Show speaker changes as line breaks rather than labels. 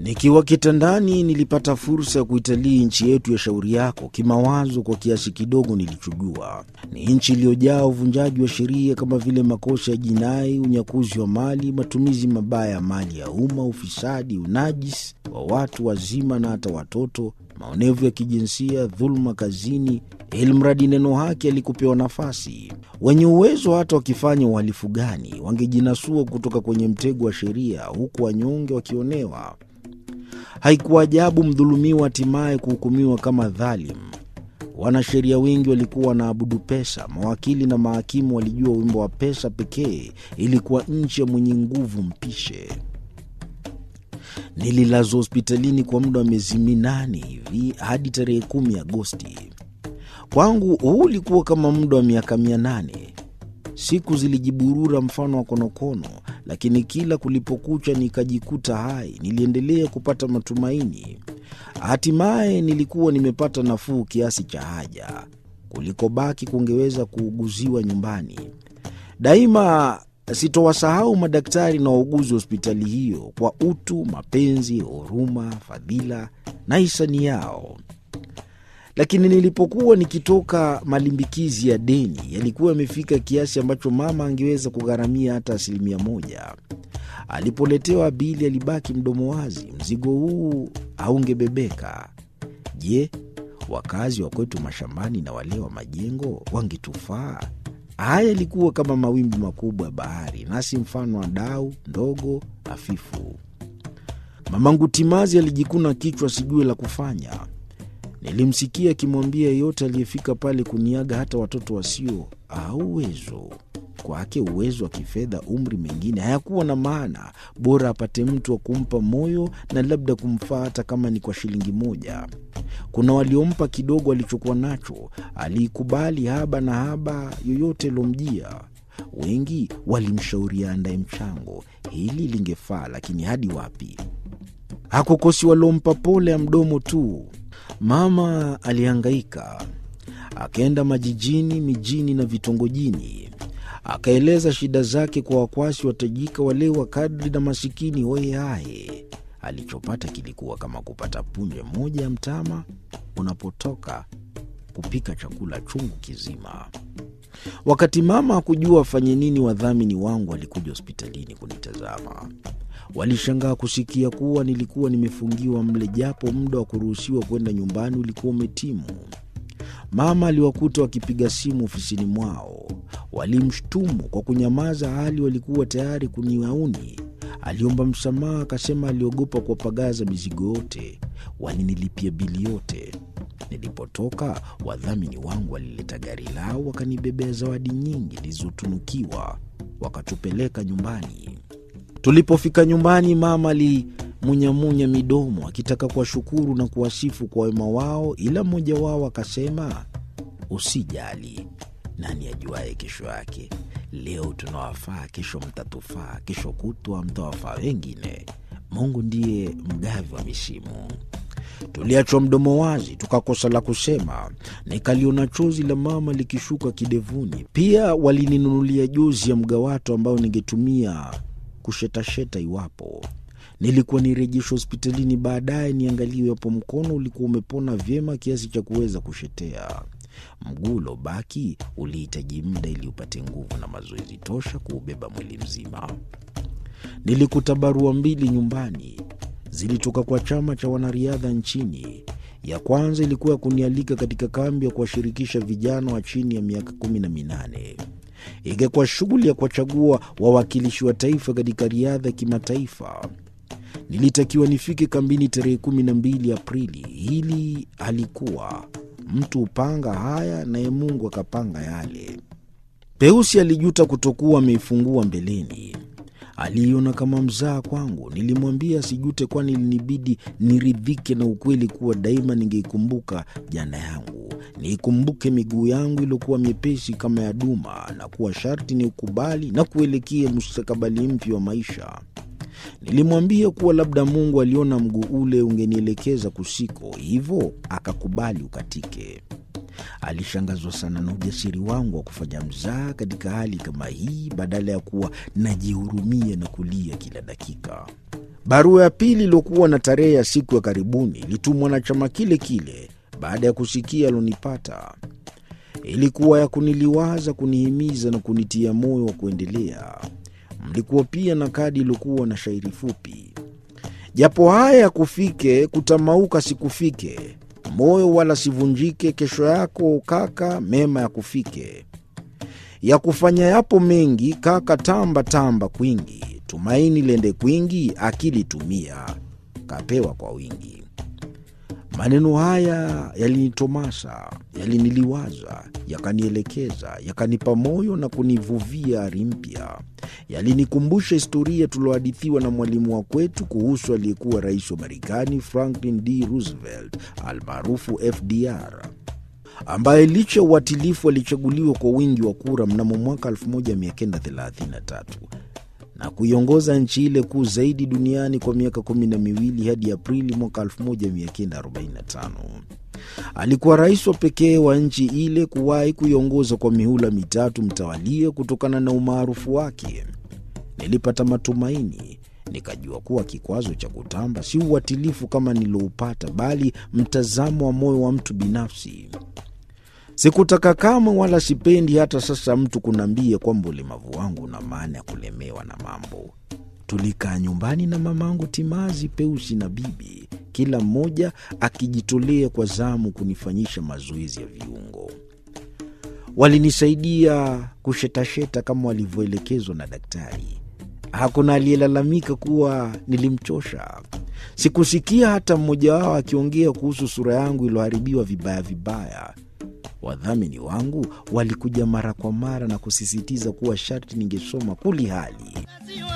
Nikiwa kitandani nilipata fursa ya kuitalii nchi yetu ya shauri yako kimawazo. Kwa kiasi kidogo nilichojua, ni nchi iliyojaa uvunjaji wa sheria kama vile makosa ya jinai, unyakuzi wa mali, matumizi mabaya ya mali ya umma, ufisadi, unajisi wa watu wazima na hata watoto, maonevu ya kijinsia, dhuluma kazini, ilmradi neno haki alikupewa nafasi. Wenye uwezo hata wakifanya uhalifu gani, wangejinasua kutoka kwenye mtego wa sheria, huku wanyonge wakionewa. Haikuwa ajabu mdhulumiwa hatimaye kuhukumiwa kama dhalim. Wanasheria wengi walikuwa wanaabudu pesa. Mawakili na mahakimu walijua wimbo wa pesa pekee. Ilikuwa nchi ya mwenye nguvu mpishe. Nililazwa hospitalini kwa muda wa miezi minane hivi hadi tarehe kumi Agosti. Kwangu huu ulikuwa kama muda wa miaka mia nane. Siku zilijiburura mfano wa konokono, lakini kila kulipokucha nikajikuta hai. Niliendelea kupata matumaini. Hatimaye nilikuwa nimepata nafuu kiasi cha haja, kulikobaki kungeweza kuuguziwa nyumbani. Daima sitowasahau madaktari na wauguzi wa hospitali hiyo kwa utu, mapenzi, huruma, fadhila na hisani yao. Lakini nilipokuwa nikitoka, malimbikizi ya deni yalikuwa yamefika kiasi ambacho mama angeweza kugharamia hata asilimia moja. Alipoletewa bili, alibaki mdomo wazi. Mzigo huu haungebebeka. Je, wakazi wa kwetu mashambani na wale wa majengo wangetufaa? Haya yalikuwa kama mawimbi makubwa ya bahari, nasi mfano wa dau ndogo hafifu. Mamangu Timazi alijikuna kichwa, sijue la kufanya. Nilimsikia akimwambia yeyote aliyefika pale kuniaga, hata watoto wasio au uwezo kwake, uwezo wa kifedha, umri, mengine hayakuwa na maana, bora apate mtu wa kumpa moyo na labda kumfaa, hata kama ni kwa shilingi moja. Kuna waliompa kidogo alichokuwa nacho, aliikubali haba na haba yoyote ilomjia. Wengi walimshauria andaye mchango, hili lingefaa, lakini hadi wapi? Hakukosi waliompa pole ya mdomo tu. Mama alihangaika, akaenda majijini, mijini na vitongojini, akaeleza shida zake kwa wakwasi watajika, wale wa kadri na masikini hohehahe. Alichopata kilikuwa kama kupata punje moja ya mtama unapotoka kupika chakula chungu kizima. Wakati mama hakujua afanye nini, wadhamini wangu walikuja hospitalini kunitazama. Walishangaa kusikia kuwa nilikuwa nimefungiwa mle, japo muda wa kuruhusiwa kwenda nyumbani ulikuwa umetimu. Mama aliwakuta wakipiga simu ofisini mwao. Walimshtumu kwa kunyamaza, hali walikuwa tayari kuniauni. Aliomba msamaha, akasema aliogopa kuwapagaza mizigo yote. Walinilipia bili yote. Nilipotoka, wadhamini wangu walileta gari lao, wakanibebea zawadi nyingi nilizotunukiwa, wakatupeleka nyumbani. Tulipofika nyumbani, mama alimunyamunya midomo akitaka kuwashukuru na kuwasifu kwa wema wao, ila mmoja wao akasema, usijali, nani ajuaye kesho yake? Leo tunawafaa, kesho mtatufaa, kesho kutwa mtawafaa wengine. Mungu ndiye mgavi wa misimu. Tuliachwa mdomo wazi, tukakosa la kusema. Nikaliona chozi la mama likishuka kidevuni. Pia walininunulia jozi ya mgawato ambayo ningetumia kushetasheta iwapo nilikuwa nirejeshwa hospitalini baadaye, niangaliwe iwapo mkono ulikuwa umepona vyema kiasi cha kuweza kushetea. Mguu uliobaki ulihitaji muda ili upate nguvu na mazoezi tosha kuubeba mwili mzima. Nilikuta barua mbili nyumbani, zilitoka kwa chama cha wanariadha nchini. Ya kwanza ilikuwa ya kunialika katika kambi ya kuwashirikisha vijana wa chini ya miaka kumi na minane. Ingekuwa shughuli ya kuwachagua wawakilishi wa taifa katika riadha ya kimataifa. Nilitakiwa nifike kambini tarehe kumi na mbili Aprili. Hili halikuwa mtu hupanga haya, naye Mungu akapanga yale. Peusi alijuta kutokuwa ameifungua mbeleni. Aliiona kama mzaa kwangu. Nilimwambia asijute, kwani ilinibidi niridhike na ukweli kuwa daima ningeikumbuka jana yangu, niikumbuke miguu yangu iliyokuwa myepesi kama ya duma, na kuwa sharti ni ukubali na kuelekea mustakabali mpya wa maisha. Nilimwambia kuwa labda Mungu aliona mguu ule ungenielekeza kusiko, hivyo akakubali ukatike. Alishangazwa sana na ujasiri wangu wa kufanya mzaha katika hali kama hii, badala ya kuwa najihurumia na kulia kila dakika. Barua ya pili iliyokuwa na tarehe ya siku ya karibuni ilitumwa na chama kile kile baada ya kusikia alonipata. Ilikuwa ya kuniliwaza, kunihimiza na kunitia moyo wa kuendelea. Mlikuwa pia na kadi iliyokuwa na shairi fupi: japo haya yakufike, kutamauka sikufike, moyo wala sivunjike, kesho yako kaka, mema yakufike. Ya kufanya yapo mengi kaka, tamba tamba kwingi, tumaini lende kwingi, akili tumia, kapewa kwa wingi. Maneno haya yalinitomasa, yaliniliwaza, yakanielekeza, yakanipa moyo na kunivuvia ari mpya. Yalinikumbusha historia tuliohadithiwa na mwalimu wa kwetu kuhusu aliyekuwa rais wa Marekani Franklin D Roosevelt almaarufu FDR, ambaye licha ya uatilifu alichaguliwa kwa wingi wa kura mnamo mwaka 1933 na kuiongoza nchi ile kuu zaidi duniani kwa miaka kumi na miwili hadi Aprili mwaka 1945. Alikuwa rais wa pekee wa nchi ile kuwahi kuiongoza kwa mihula mitatu mtawalia. Kutokana na umaarufu wake, nilipata matumaini, nikajua kuwa kikwazo cha kutamba si uatilifu kama niloupata, bali mtazamo wa moyo wa mtu binafsi. Sikutaka kamwe wala sipendi hata sasa mtu kunaambia kwamba ulemavu wangu una maana ya kulemewa na mambo. Tulikaa nyumbani na mamangu timazi, Peusi na bibi, kila mmoja akijitolea kwa zamu kunifanyisha mazoezi ya viungo. Walinisaidia kushetasheta kama walivyoelekezwa na daktari. Hakuna aliyelalamika kuwa nilimchosha. Sikusikia hata mmoja wao akiongea kuhusu sura yangu iliyoharibiwa vibaya vibaya. Wadhamini wangu walikuja mara kwa mara na kusisitiza kuwa sharti ningesoma kuli hali